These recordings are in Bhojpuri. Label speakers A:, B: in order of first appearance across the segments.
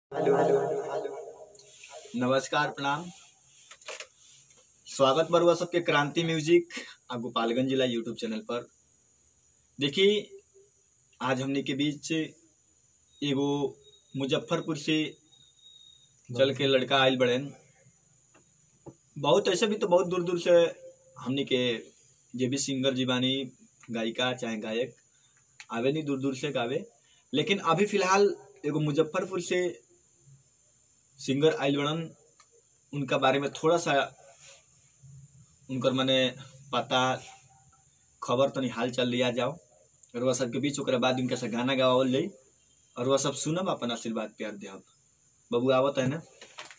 A: नमस्कार प्रणाम स्वागत बरुआ सबके क्रांति म्यूजिक आ गोपालगंज जिला यूट्यूब चैनल पर देखिए आज हमने के बीच एगो मुजफ्फरपुर से चल के लड़का आयल बड़ेन बहुत ऐसे भी तो बहुत दूर दूर से हमने के जे भी सिंगर जी बानी गायिका चाहे गायक आवे नहीं दूर दूर से गावे लेकिन अभी फिलहाल एगो मुजफ्फरपुर से सिंगर आइल बड़न उनका बारे में थोड़ा सा उनकर मने पता खबर तनी हाल चाल लिया जाओ और वह सबके बीच ओकरा बाद उनका से गाना गावल जाई और वह सब सुनब अपन आशीर्वाद प्यार देहब बबू आवत है ना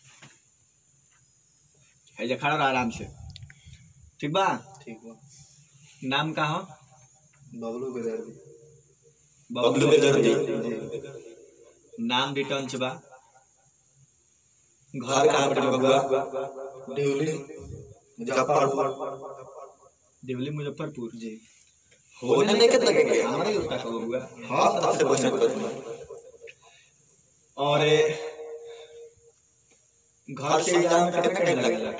A: है जा खड़ा रह आराम से ठीक बा
B: ठीक बा
A: नाम का हो
B: बबलू के दर्द
A: बबलू बेदर्दी नाम रिटर्न से बा घर कहाँ पर बबुआ
B: डिवली मुजफ्फरपुर
A: देवली मुजफ्फरपुर
B: जी
A: होने नहीं कितना के हमारे उल्टा का बबुआ
B: हाँ तब से क्वेश्चन करूंगा
A: और घर से जाने में कितना टाइम लगेगा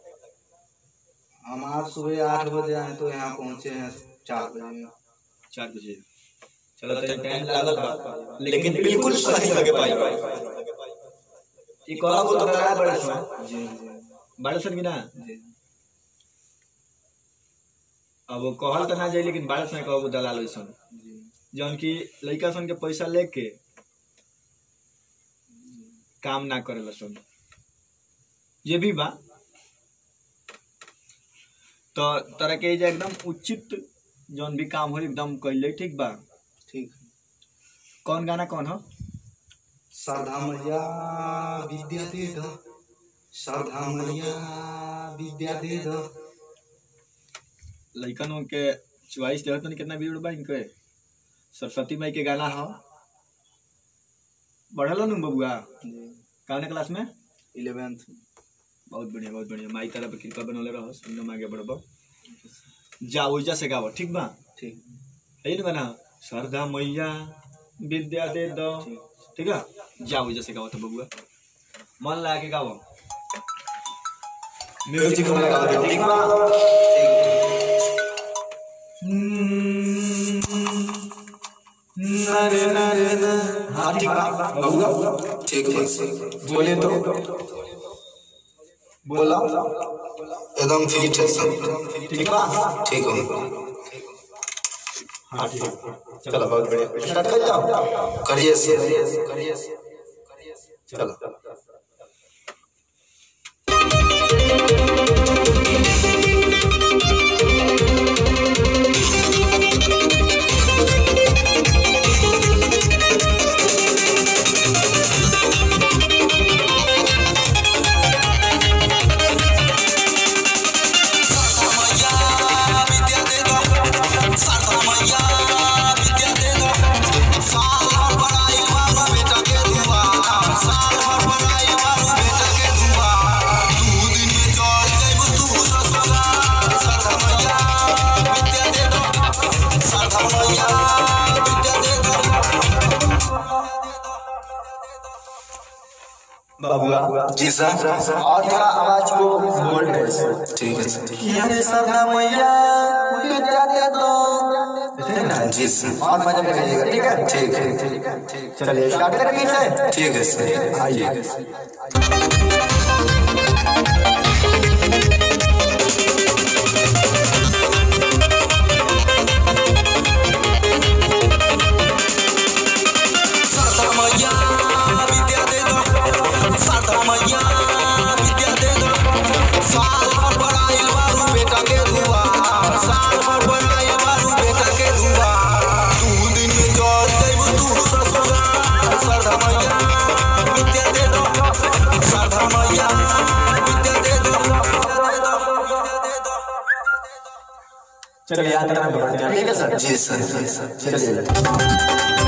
B: हम आज सुबह आठ बजे आए तो यहाँ पहुँचे हैं चार बजे
A: चार बजे चलो तो टाइम लागल बा लेकिन बिल्कुल सही लगे पाई ये कहा को तो करा बड़े सो
B: जी जी
A: बड़े सन की ना
B: जी
A: अब वो कहल तो ना जाए लेकिन बड़े सन कहो दलाल सन
B: जी
A: जौन की लड़का सन के पैसा लेके काम ना करे सन ये भी बा तो तरह के जे एकदम उचित जौन भी काम हो एकदम कैले ठीक बा
B: ठीक
A: कौन गाना कौन हो
B: शारदा मैया विद्या दे दो शारदा मैया विद्या दे दो
A: लइकन के चॉइस देहत तनी कितना भीड़ बा इनके सरस्वती माई के गाना हो बढ़ल नु बबुआ
B: जी
A: कौन क्लास में
B: इलेवेंथ
A: बहुत बढ़िया बहुत बढ़िया माई तरफ कृपा बनौले रहो सुनने आगे बढ़बो जा ओइजा से गावो ठीक बा
B: ठीक
A: है ना गाना शारदा मैया विद्या दे दो
B: ठीक
A: ठीक है जा ओइजा से गावो तो बबुआ मन लगा के गावो म्यूजिक में गावो ठीक बा
B: नरे नरे न
A: हाँ ठीक बा बबुआ
B: ठीक है
A: बोले तो
B: बोला एकदम फिट है सब
A: ठीक बा
B: ठीक हो
A: हाँ ठीक है चलो बहुत बढ़िया स्टार्ट कर जाओ
B: करिए से करिए से
A: चलो
B: बाबूआ जी सर
A: और थोड़ा आवाज को बोल्ड है सर
B: ठीक है सर
A: यारे सरना मैया विद्या दे दो
B: जी सर
A: और मजा में गाइएगा ठीक है
B: ठीक है ठीक है
A: चलिए स्टार्ट करेंगे इसे
B: ठीक है सर
A: आइए चलिए यात्रा में बढ़ते हैं ठीक है सर
B: जी सर जी सर
A: चलिए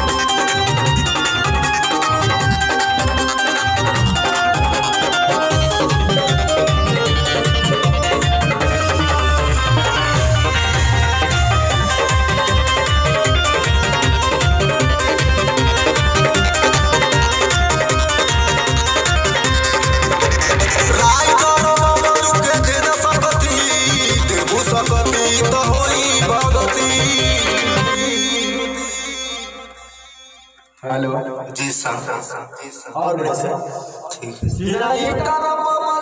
B: और बढ़िया से ठीक है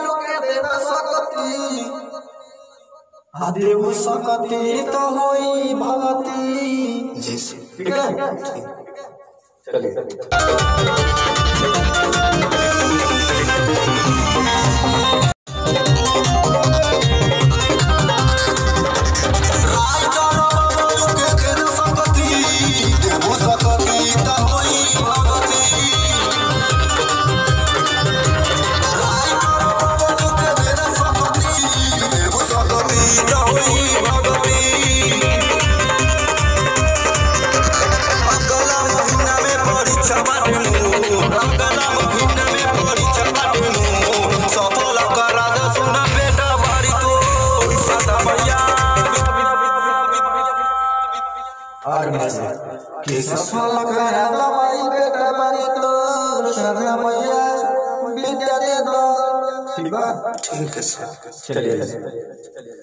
C: देव सकती तो होई भगती
B: जी सर
C: ठीक है
B: चलिए
C: और बढ़िया से कृष्ण लगा दवाई बेटा बारी तो शरणा मैया विद्या दे दो ठीक बा
B: ठीक है सर
C: चलिए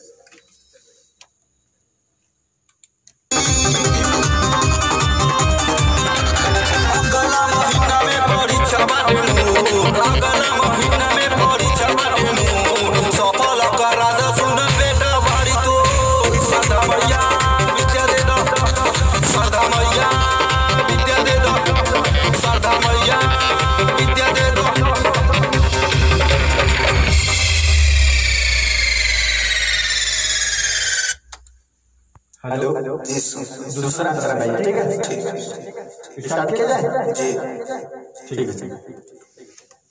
C: हेलो
B: जी सर
C: दूसरा अंतर भाई ठीक है स्टार्ट किया जाए
B: जी
C: ठीक है ठीक है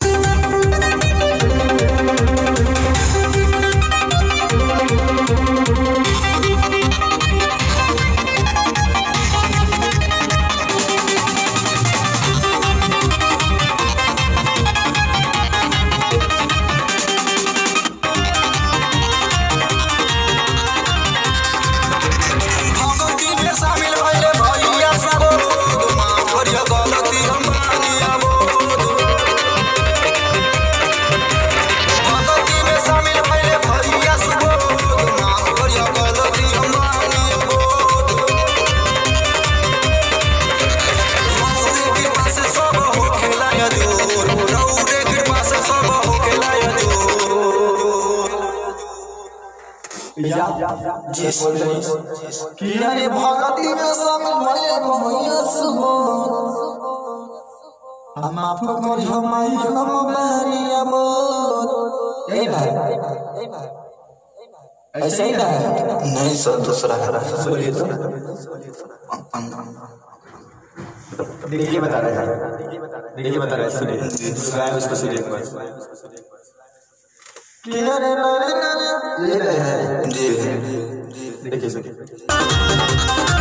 B: जी
C: बोल रही कि अरे भगती में शामिल भले भैया सुबो हम आपको करी हम आई हम मारिया बोल ए भाई ऐसा ही ना है
B: नहीं सर दूसरा है
C: बोलिए तो देखिए बता रहे हैं देखिए बता रहे हैं सुनिए दूसरा है उसको सुनिए एक बार कि अरे नारे नारे ये रहे हैं
B: जी
C: देखिए सुनिए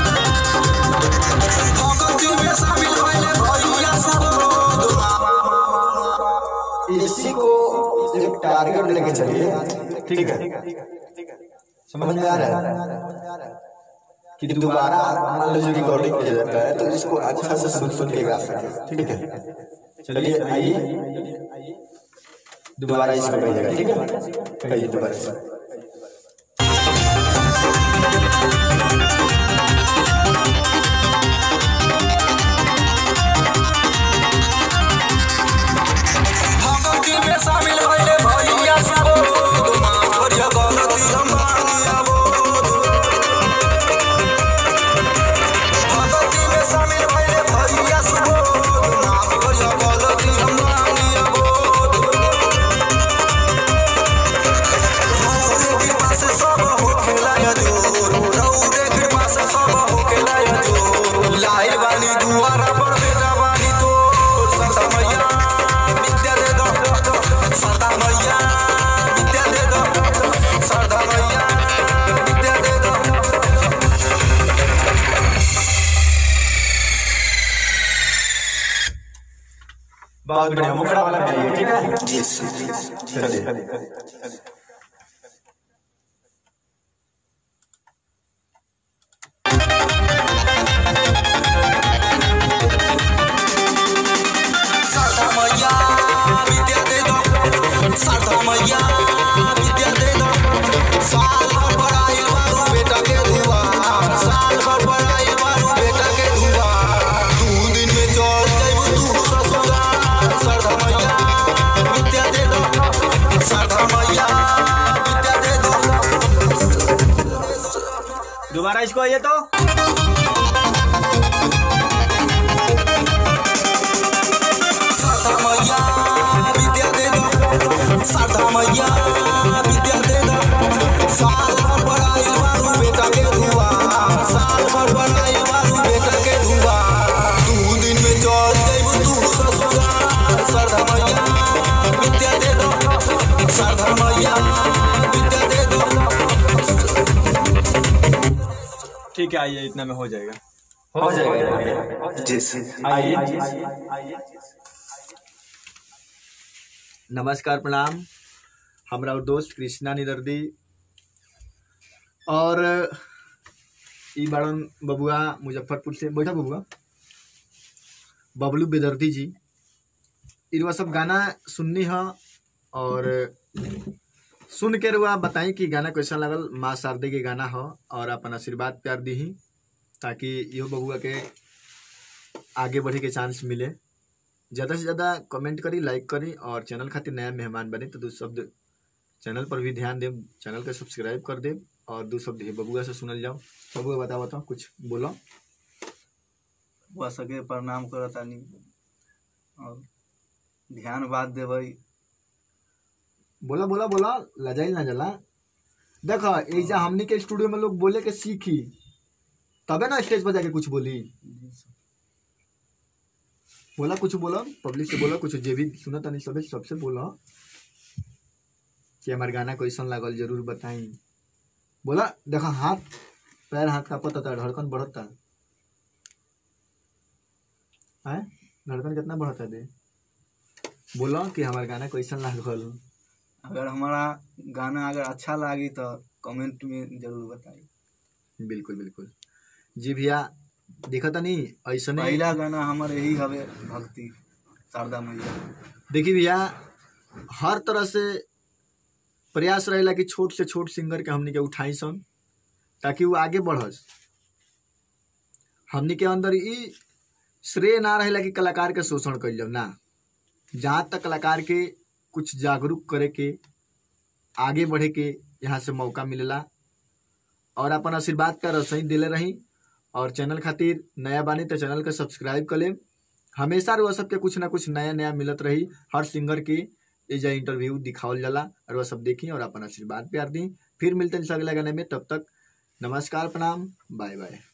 C: इसी को एक टारगेट लेके चलिए ठीक है समझ में आ रहा है कि दोबारा मान लो रिकॉर्डिंग किया जाता है तो इसको अच्छा से सुन सुन के गा सके ठीक है चलिए आइए दोबारा इसको कहिएगा ठीक है कहिए दोबारा से बहुत बढ़िया मुखड़ा वाला गाइए ठीक है
B: जी सर
C: चलिए
D: साल
A: इसको आइए तो
D: साधा मैया विद्या दे दो साधा मैया विद्या दे दो साल भर पढ़ाई बारू बेटा के दुआ साल भर पढ़ाई बारू बेटा के दुआ दू दिन में चल जइबू तू ससुराल साधा मैया विद्या दे दो साधा मैया विद्या दे दो
A: ठीक है आइए इतना में हो जाएगा
C: हो जाएगा
B: जी
C: आइए
A: नमस्कार प्रणाम हमरा और दोस्त कृष्णा निदर्दी और ई बाड़न बबुआ मुजफ्फरपुर से बैठा बबुआ बबलू बेदर्दी जी इरवा सब गाना सुननी ह और सुन के रुआ बताई कि गाना कैसा लगल माँ शारदे के गाना ह और अपन आशीर्वाद प्यार दी ताकि इहो बबुआ के आगे बढ़े के चांस मिले ज़्यादा से ज़्यादा कमेंट करी लाइक करी और चैनल खातिर नया मेहमान बने तो दू शब्द चैनल पर भी ध्यान देव चैनल के सब्सक्राइब कर देव और दू शब्द हे बबुआ से सुनल जाओ बबुआ बताओ बताओ कुछ बोलो
B: वह सके प्रणाम करतानी और ध्यान बात देबै
A: बोला बोला बोला लजाइल ना जला देखो ऐजा हमनी के स्टूडियो में लोग बोले के सीखी तबे ना स्टेज पर जाके कुछ बोली बोला कुछ बोला पब्लिक से बोला कुछ जे भी सुना तनी सबे सबसे बोला कि हमार गाना कैसन लागल जरूर बताई बोला देखा हाथ पैर हाथ का पता था धड़कन बढ़ता है धड़कन कितना बढ़ता दे बोला कि हमार गाना कैसन लागल
B: अगर हमारा गाना अगर अच्छा लागी तो कमेंट में जरूर बताई
A: बिल्कुल बिल्कुल जी भैया देखा था नहीं ऐसा नहीं
B: पहला गाना हमार यही हवे भक्ति शारदा मैया
A: देखिए भैया हर तरह से प्रयास रहेला कि छोट से छोट सिंगर के हमनी के उठाई सन ताकि वो आगे बढ़स हमनी के अंदर ई श्रेय ना रहेला कि कलाकार के शोषण कइल जाओ ना जहाँ तक कलाकार के कुछ जागरूक करे के आगे बढ़े के यहाँ से मौका मिलेला और अपन आशीर्वाद का रसोई दिले रही और चैनल खातिर नया बानी तो चैनल के सब्सक्राइब कर लेम हमेशा रुआ सबके कुछ ना कुछ नया नया मिलत रही हर सिंगर के एजा इंटरव्यू दिखावल जाला और वह सब देखी और अपन आशीर्वाद प्यार दी फिर मिलते हैं अगले गाने में तब तक नमस्कार प्रणाम बाय बाय